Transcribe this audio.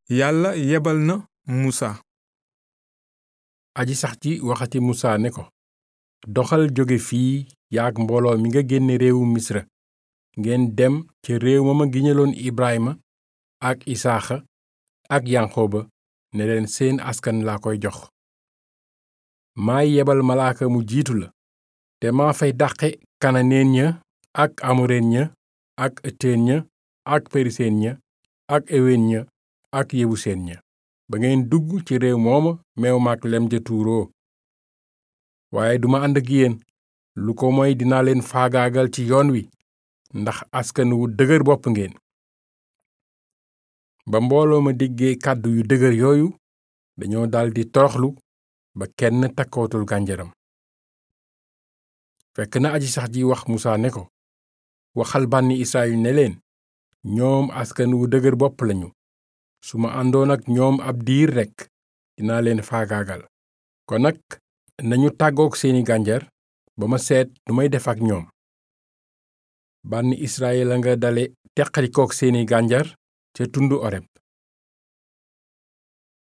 yàlla yebal na musa aji sax ji waxati musa ne ko doxal jóge fii yaak mbooloo mi nga génne réewu misra ngeen dem ca réew ma ma giñaloon ibrahima ak isaaxa ak yanqooba ne leen seen askan laa koy jox maay yebal malaaka mu jiitu la te maa fay dàqe kananeen ña ak amoreen ña ak ëtteen ña ak periseen ña ak eween ña ak yebuseen ña ba ngeen dugg ci réew mooma meew maak lem ja tuuroo waaye duma ànd ak yéen lu ko moy dinaa leen faagaagal ci yoon wi ndax askan wu dëgër bopp ngeen ba mbooloo ma déggee kàddu yu dëgër yooyu dañoo daldi toroxlu ba kenn takkootul gànjaram fekk na aji sax ji wax musa ne ko waxal bànni israyil ne leen ñoom askan wu dëgër bopp lañu su ma àndoon ak ñoom ab diir rekk dinaa leen faagaagal kon nag nañu tàggook seeni gànjar ba ma seet nu may def ak ñoom bànni israyil a nga dale teqalikook seeni gànjar ca tundu oreb